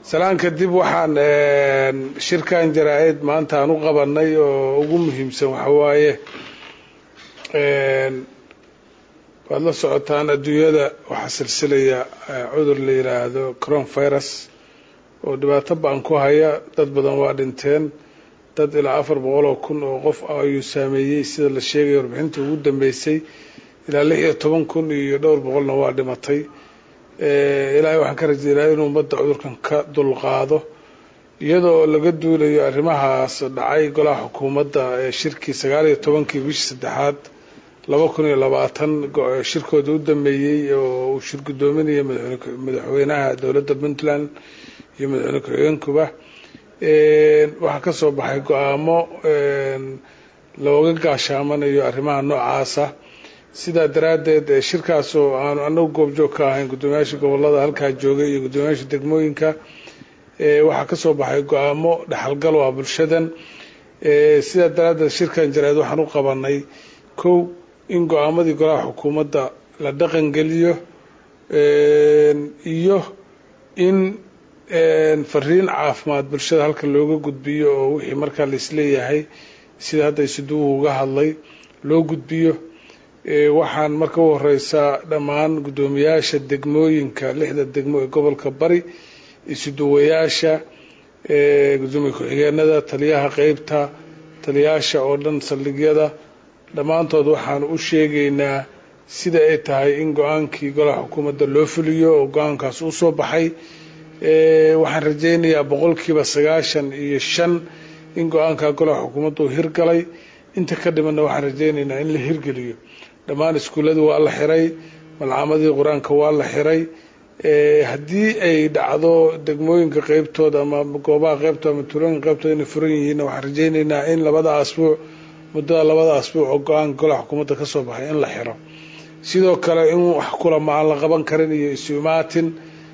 salaan kadib waxaan shirkan jaraa-id maanta aan u qabanay oo ugu muhiimsan waxa waaye waad la socotaan adduunyada waxaa silsilaya cudur la yiraahdo coron virus oo dhibaato ba-an ku haya dad badan waa dhinteen dad ilaa afar boqol oo kun oo qof ayuu saameeyey sida la sheegaya warbixinta ugu dambeysay ilaa lix iyo toban kun iyo dhowr boqolna waa dhimatay ilaahay waxaan ka rajeynaya inuu ummadda cudurkan ka dulqaado iyadoo laga duulayo arrimahaas dhacay golaha xukuumadda ee shirkii sagaal iyo tobankii bishii saddexaad laba kun iyo labaatan shirkooda u dambeeyey oo uu shir guddoominaya madaxweynaha dowladda puntland iyo madaxweyne ku-xigeenkuba waxaa ka soo baxay go-aamo looga gaashaamanayo arrimaha noocaasa sidaa daraaddeed shirkaas oo aanu anagu goobjoog ka ahayn guddoomiyaasha gobolada halkaa joogay iyo guddoomiyaasha degmooyinka waxaa ka soo baxay go-aamo dhexalgal oo ah bulshadan sidaa daraaddeed shirkan jaraa-id waxaan u qabanay kow in go-aamadii golaha xukuumadda la dhaqangeliyo iyo in fariin caafimaad bulshada halka looga gudbiyo oo wixii markaa laisleeyahay sida hadda isuduwuhu uga hadlay loo gudbiyo waxaan marka u horeysaa dhammaan guddoomiyaasha degmooyinka lixda degmo ee gobolka bari isuduwayaasha gudoomiye ku-xigeenada taliyaha qeybta taliyaasha oo dhan saldhigyada dhammaantood waxaan u sheegaynaa sida ay tahay in go-aankii golaha xukuumadda loo fuliyo oo go-aankaas u soo baxay waxaan rajaynayaa boqolkiiba sagaashan iyo shan in go-aanka golaha xukuumadda uu hirgalay inta ka dhimanna waxaan rajaynaynaa in la hirgeliyo dhammaan iskuulladu waa la xiray malcaamadii qur-aanka waa la xiray haddii ay dhacdo degmooyinka qeybtooda ama goobaha qeybtooda ama tuulooyinka qeybtooda inay furan yihiinna waxaan rajaynaynaa in labada asbuuc muddada labada asbuuc oo go-aanka golaha xukuumadda ka soo baxay in la xiro sidoo kale in wax kulama aan la qaban karin iyo isu-imaatin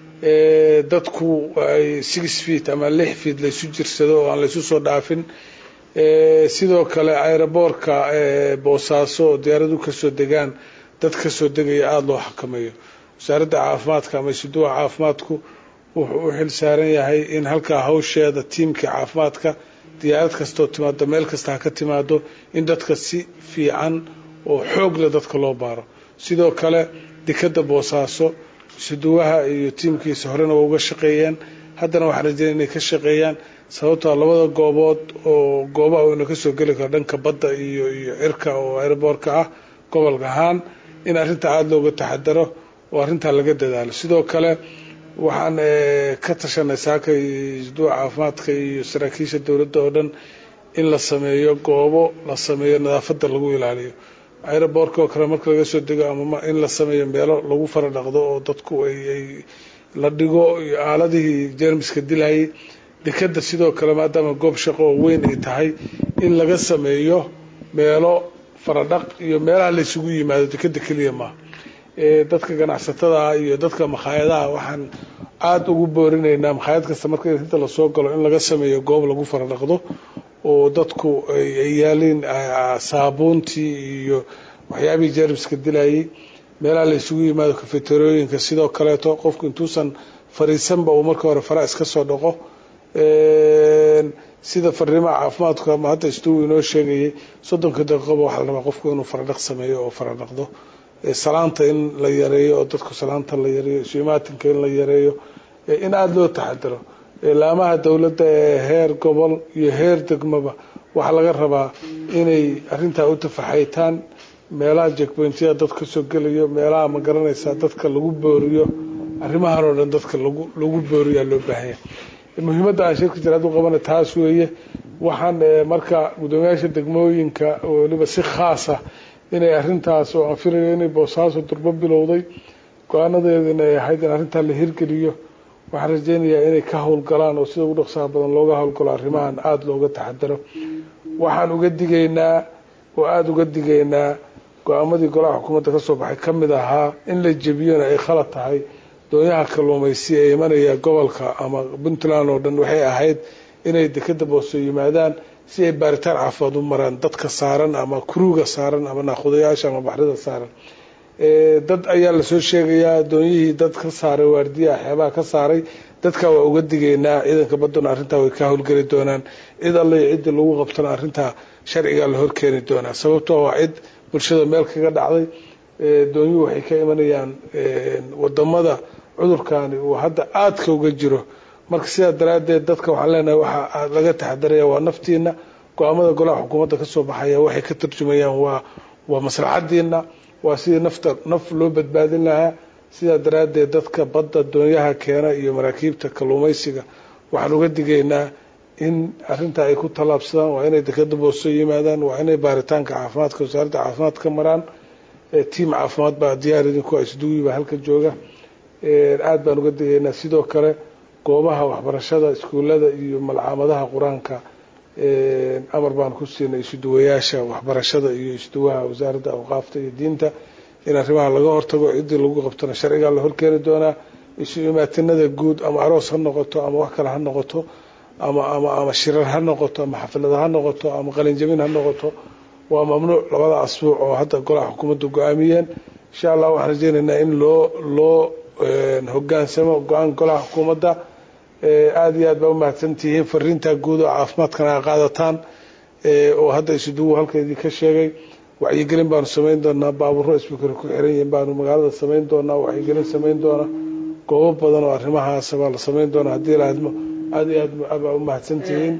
dadku ay six feet ama lix feet laysu jirsado oo aan laysu soo dhaafin sidoo kale aeroboortka boosaaso oo diyaaradu kasoo degaan dad kasoo degaya aada loo xakameeyo wasaaradda caafimaadka ama isuduwa caafimaadku wuxuu u xil saaran yahay in halkaa hawsheeda tiimkii caafimaadka diyaarad kastoo timaado meel kasta ha ka timaado in dadka si fiican oo xoog leh dadka loo baaro sidoo kale dekadda boosaaso isuduwaha iyo tiimkiisa horena waa uga shaqeeyeen haddana waxaan rajeynaya inay ka shaqeeyaan sababtoo labada goobood oo goobaha uuna kasoo geli karo dhanka badda iyo iyo cirka oo aeroboortka ah gobolka ahaan in arrintaa aada looga taxadaro oo arrintaa laga dadaalo sidoo kale waxaan ka tashanay saaka isduwa caafimaadka iyo saraakiisha dowladda oo dhan in la sameeyo goobo la sameeyo nadaafadda lagu ilaaliyo aeroboortka oo kale marka laga soo dego ama in la sameeyo meelo lagu fara dhaqdo oo dadku ay la dhigo aaladihii jermiska dilayay dekadda sidoo kale maadaama goob shaqo oo weyn ay tahay in laga sameeyo meelo faradhaq iyo meelaha laysugu yimaado dekadda keliya maaha dadka ganacsatada iyo dadka makhaayadaha waxaan aada ugu boorinaynaa makhaayad kasta marka inta lasoo galo in laga sameeyo goob lagu faradhaqdo oo dadku ay yaaliin saabuuntii iyo waxyaabihii jermiska dilayay meelaha laysugu yimaado kafeterooyinka sidoo kaleeto qofku intuusan fariisanba uu marka hore fara iska soo dhaqo sida fariimaha caafimaadku ama hadda istugu inoo sheegayay soddonka daqiiqoba waxaa la rabaa qofku inuu faradhaq sameeyo oo faradhaqdo salaanta in la yareeyo oo dadku salaanta la yareeyo isu-imaatinka in la yareeyo in aada loo taxadaro laamaha dowladda ee heer gobol iyo heer degmaba waxaa laga rabaa inay arrintaa u tafaxaytaan meelaha jekbointyada dad kasoo gelayo meelaha ma garanaysaa dadka lagu booriyo arrimahan oo dhan dadka lagu lagu booriyaa loo baahanya muhiimadda aan shirka jaraad u qabana taas weeye waxaan marka guddoomiyaasha degmooyinka weliba si khaasa inay arrintaas oo aan filayo inay boosaaso durbo bilowday go-aanadeedina ay ahayd in arrintaa la hirgeliyo waxaan rajeynayaa inay ka howlgalaan oo sida ugu dhaqsaha badan looga howlgalo arrimahan aada looga taxadaro waxaan uga digaynaa oo aada uga digaynaa go-aamadii golaha xukuumadda kasoo baxay ka mid ahaa in la jebiyona ay khalad tahay doonyaha kalluumaysi ee imanaya gobolka ama puntland oo dhan waxay ahayd inay dekeda booso yimaadaan si ay baaritaan caafimaad u maraan dadka saaran ama kuruga saaran ama naaqudayaasha ama baxrida saaran dad ayaa lasoo sheegayaa doonyihii dad ka saaray waardiyaha xeebaha ka saaray dadka waa uga digaynaa ciidanka badduna arrintaa way ka howlgeli doonaan cid alle iyo ciddii lagu qabtana arrintaa sharcigaa la horkeeni doonaa sababtoo waa cid bulshada meel kaga dhacday doonyuhu waxay ka imanayaan wadamada cudurkani uu hadda aadka uga jiro marka sidaa daraaddeed dadka waxaan leenahay waxa laga taxadaraya waa naftiina go-aamada golaha xukuumadda kasoo baxaya waxay ka tarjumayaan waa waa maslaxadiina waa sidii nafta naf loo badbaadin lahaa sidaa daraaddeed dadka badda doonyaha keena iyo maraakiibta kalluumaysiga waxaan uga digaynaa in arrintaa ay ku tallaabsadaan waa inay dekeda booso yimaadaan waa inay baaritaanka caafimaadka wasaaradda caafimaadka ka maraan tiam caafimaad baa diyaar idinku isduwi baa halka jooga aada baan uga digaynaa sidoo kale goobaha waxbarashada iskuullada iyo malcaamadaha qur-aanka amar baan ku siinay isuduwayaasha waxbarashada iyo isuduwaha wasaaradda awqaafta iyo diinta in arrimaha laga hortago ciddii lagu qabtona sharcigaa la horkeeni doonaa isu imaatinada guud ama aroos ha noqoto ama wax kale ha noqoto ama ama ama shirar ha noqoto ama xaflada ha noqoto ama qalinjabin ha noqoto waa mamnuuc labada asbuuc oo hadda golaha xukuumadda go-aamiyeen insha allah waxaan rajeynaynaa in loo loo hogaansamo go-aan golaha xukuumadda aada iyo aad baa umahadsantihiin fariintaa guud oo caafimaadkana a qaadataan oo hadda isuduwu halkeedii ka sheegay wacyigelin baanu samayn doonaa baaburro isbikari ku xiran yihiin baanu magaalada samayn doonaa wacyigelin samayn doona goobo badan oo arrimahaas baa la samayn doonaa haddii laadmo aada iyo aad baa umahadsantihiin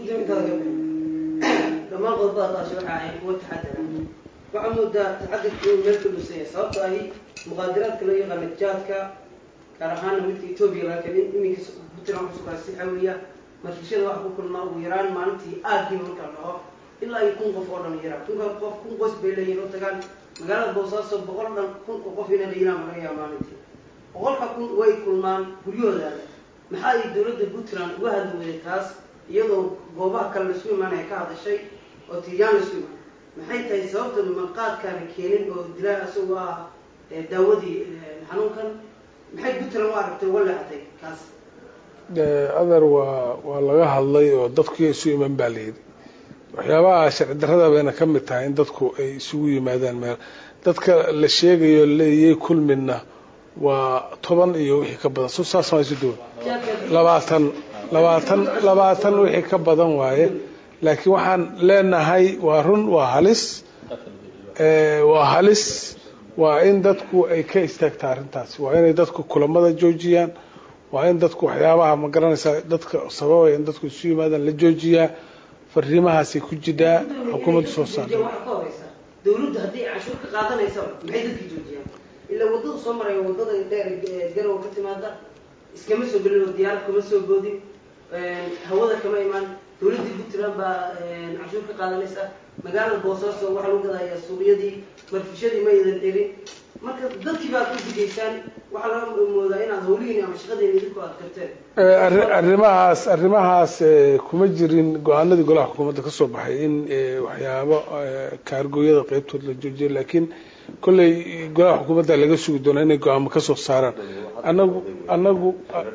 dhammaan qodobadaasi waxa ay kuwa taxadara waxaa moodaa taxadarka inuu meel ka dhusanya sababto ahi muqaadaraadka loo yaqaana jaadka gaar ahaana midka etoobiya laga keenay iminka puntland kusugaa si xawiya marfishada waxa ku kulmaa ugu yaraan maalintii aadkiiba marka la dhaho ilaa iyo kun qof oo dhan yaraa kunka qof kun qoys bay leeyihin oo tagaan magaalada boosaaso boqol dhan kun oo qof inay layiraan laga yaaba maalintii boqolka kun way kulmaan guryahoodaada maxaa ay dowladda puntland uga hadli weyday taas iyadoo goobaha kale laisku imaanaya ka hadashay oo tiryaan laisku imaan maxay tahay sababta maqaadkaana keenin oo dilaa isagoo ah daawadii xanuunkan maxay puntland u aragtay uga leexatay kaas adeer waa waa laga hadlay oo dadku isu iman baa layidhi waxyaabaha sharci darrada bayna ka mid tahay in dadku ay isugu yimaadaan meel dadka la sheegayo leeyay kulmina waa toban iyo wixii ka badan so saas maa isu duwan labaatan labaatan labaatan wixii ka badan waaye laakiin waxaan leenahay waa run waa halis waa halis waa in dadku ay ka istaagta arrintaasi waa inay dadku kulamada joojiyaan waa in dadku waxyaabaha ma garanaysaa dadka sababaya in dadku isu yimaadaan la joojiyaa fariimahaasay ku jiraa xukuumaddu soo saarta waxa ka horeysa dawladdu haddii canshuur ka qaadanaysaba maxay dadkii joojiyaan ilaa waddada soo maraya waddada dheer garowa ka timaada iskama soo gelin oo diyaarad kama soo boodin hawada kama imaan dawladdii puntland baa canshuur ka qaadanaysa magaalada boosaaso waxaa lagu gadayaa suuqyadii marfishadii ma idan celin marka dadkii baad u digaysaan waxaa laga moodaa inaad hawlihiin ama shaqadiin idinku aad karteen arrimahaas arrimahaas kuma jirin go-aanadii golaha xukuumadda ka soo baxay in waxyaabo kaargooyada qeybtood la joojiya laakiin kolley golaha xukuumadda laga sugi doonaa inay go-aamo ka soo saaraan anagu anagu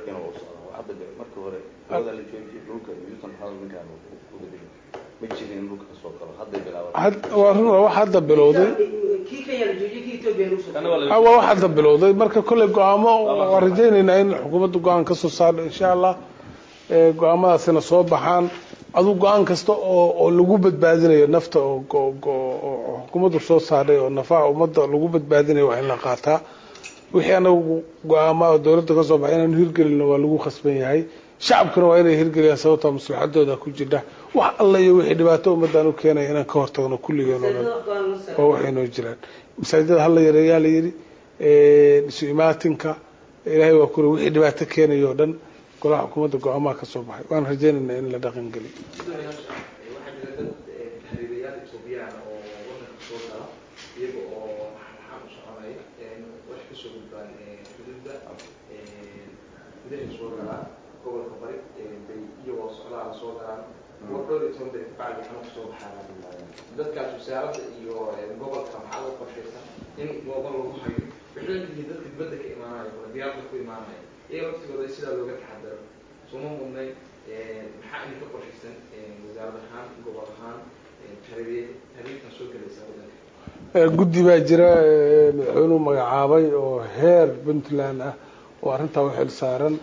waa run waa wax hadda bilowday kii kenya la joojiyay kii etoobiya lagu soo waa wax hadda bilowday marka kolley go-aamo waan rajaynaynaa in xukuumadda go-aan ka soo saarno insha allah go-aamadaasina soo baxaan aduu go-aan kasta oo oo lagu badbaadinayo nafta oo oo xukuumaddu soo saaray oo nafaha ummadda lagu badbaadinayo waa in la qaataa wixii anagu go-aama oo dawladda ka soo baxay inaanu hirgelino waa lagu khasban yahay shacabkuna waa inay hirgeliyaan sababtaa maslaxadooda ku jira wax alla iyo wixii dhibaato ummaddan u keenaya inaan ka hortagno kulligeen oo dhan waa waxay noo jiraan masaajidada hala yareeyaa la yidhi isu imaatinka ilaahay waa kule wixii dhibaato keenaya oo dhan golaha xukuumadda go-aamaha ka soo baxay waan rajaynaynaa in la dhaqan geliyo waxaa jira dad tahriibayaal etoobiyaan oo wadanka soo gala iyaga oo maxaan u soconaya wax kasoo gudbaan xuduudda gudahay soo galaan gobolka bari bay iyagoo socdaala soo galaan kuwa dhowr iyo toban beri kabacdi xama kasoo baxaan dadkaas wasaaradda iyo gobolka maxaa loo qorshaysan in goobo lagu hayo waxay leeyihiin dadka dibadda ka imaanaya kuna diyaarada ku imaanaya iyaga laftigooda sidaa looga taxadaro suma mudnay maxaa idinka qorshaysan wasaarad ahaan gobol ahaan tahriibtan soo gelaysa wadanka guddi baa jira madaxweynuhu magacaabay oo heer puntland ah oo arrintaa u xil saaran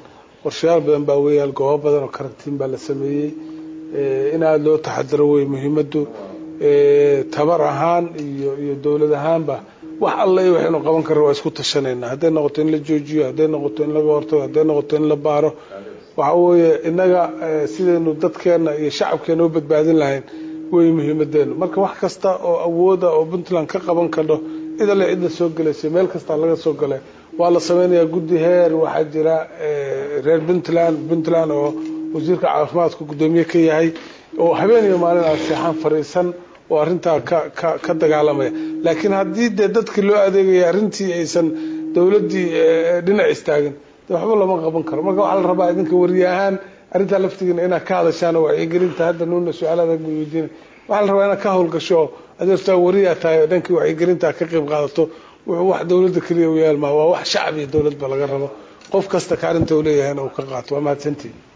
qorshayaal badan baa weeyaal goobo badan oo karantiin baa la sameeyey in aada loo taxadaro wey muhiimaddu tabar ahaan iyo iyo dowlad ahaanba wax alla i waxaynu qaban karra waa isku tashanayna hadday noqoto in la joojiyo hadday noqoto in laga hortago hadday noqoto in la baaro waxa weeye innaga sidaynu dadkeenna iyo shacabkeena u badbaadin lahayn wey muhiimadeenu marka wax kasta oo awooda oo puntland ka qaban kadho cid alle cidla soo gelaysa meel kastaa laga soo galay waa la sameynayaa guddi heer waxaa jira reer puntland puntland oo wasiirka caafimaadka guddoomiye ka yahay oo habeen iyo maalin aan seexaan fariisan oo arrintaa ka ka ka dagaalamaya laakiin haddii dee dadkii loo adeegaya arrintii aysan dowladdii dhinac istaagin de waxba lama qaban karo marka waxaa la rabaa idinka wariye ahaan arrintaa laftigiina inaad ka hadashaan oo wacyigelinta hadda nuuna su-aalaada weydiina waxaa la rabaa inaad ka howlgasho oo adeertaa wariyaa tahay oo dhankii wacyigelinta ka qayb qaadato wuxuu wax dowladda keliya u yaalmaa waa wax shacab iyo dowladba laga rabo qof kasta kaalinta uu leeyahayna uu ka qaato waa mahadsantiin